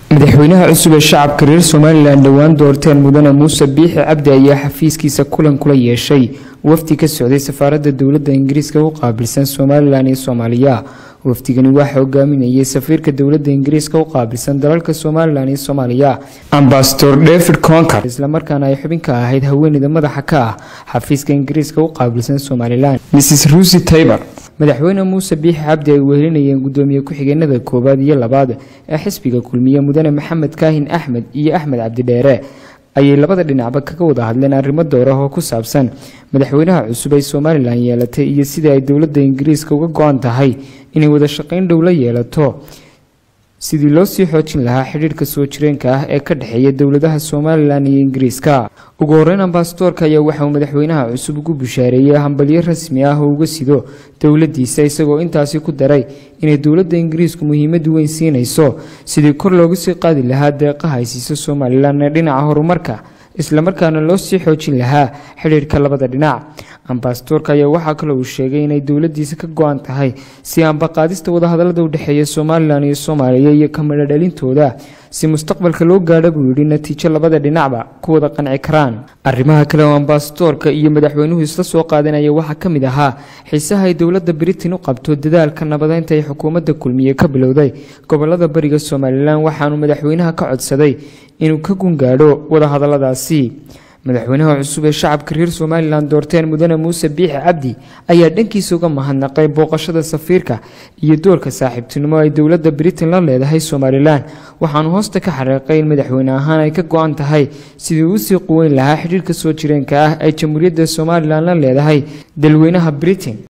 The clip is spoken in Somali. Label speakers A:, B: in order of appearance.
A: madaxweynaha cusub ee shacabka reer somalilan dhowaan doorteen mudane muuse biixi cabdi ayaa xafiiskiisa kulan kula yeeshay wafdi ka socday safaaradda dowladda ingiriiska u qaabilsan somalilan iyo soomaaliya wafdigani waxaa hogaaminayay safiirka dowladda ingiriiska u qaabilsan dalalka somalilan iyo soomaaliya ambasador david concar islamarkaana ay xubin ka ahayd haweeneyda madaxa ka ah xafiiska ingiriiska u qaabilsan somalilan mrs rusi tayber madaxweyne muuse biixi cabdi ay wehelinayeen gudoomiye ku-xigeenada koowaad iyo labaad ee xisbiga kulmiye mudane maxamed kaahin axmed iyo axmed cabdidheere ayay labada dhinacba kaga wada hadleen arrimo door ah oo ku saabsan madaxweynaha cusub ay somalilan yeelatay iyo sidai ay dowladda ingiriiska uga go-an tahay inay wada shaqayn dhow la yeelato sidii loo sii xoojin lahaa xidhiirhka soo jireenka ah ee ka dhexeeya dowladaha somalilan iyo ingiriiska ugu horeyn ambasadoorka ayaa waxa uu madaxweynaha cusub ugu bushaareeyey hambalyo rasmi ah oo uga sido dowladiisa isagoo intaasi ku daray inay dowladda ingiriisku muhiimad weyn siinayso sidii kor loogu sii qaadi lahaa deeqaha ay siiso somalilan ee dhinaca horumarka islamarkaana loo sii xoojin lahaa xidhiirhka labada dhinac ambasadoorka ayaa waxaa kaloo uu sheegay inay dowladiisa ka go-an tahay si ambaqaadista wadahadalada udhexeeya somalilan iyo soomaaliya iyo kamidho dhalintooda si mustaqbalka loo gaadha buu yidhi natiijo labada dhinacba ku wada qanci karaan arrimaha kale oo ambasadoorka iyo madaxweynuhu isla soo qaadanaya waxaa ka mid ahaa xiisaha ay dowladda britain u qabto dadaalka nabadeynta ay xukuumadda kulmiye ka bilowday gobolada bariga somalilan waxaanu madaxweynaha ka codsaday inuu ka gungaadho wadahadaladaasi madaxweynaha cusub ee shacabka reer somalilan doorteen mudane muuse biixi cabdi ayaa dhankiisa uga mahadnaqay booqashada safiirka iyo doorka saaxiibtinimo ay dowladda britain la leedahay somalilan waxaanu hoosta ka xariiqay in madaxweyne ahaan ay ka go-an tahay sidii uu sii quweyn lahaa xidhiirka soo jireenka ah ay jamhuuriyadda somalilan la leedahay dalweynaha britain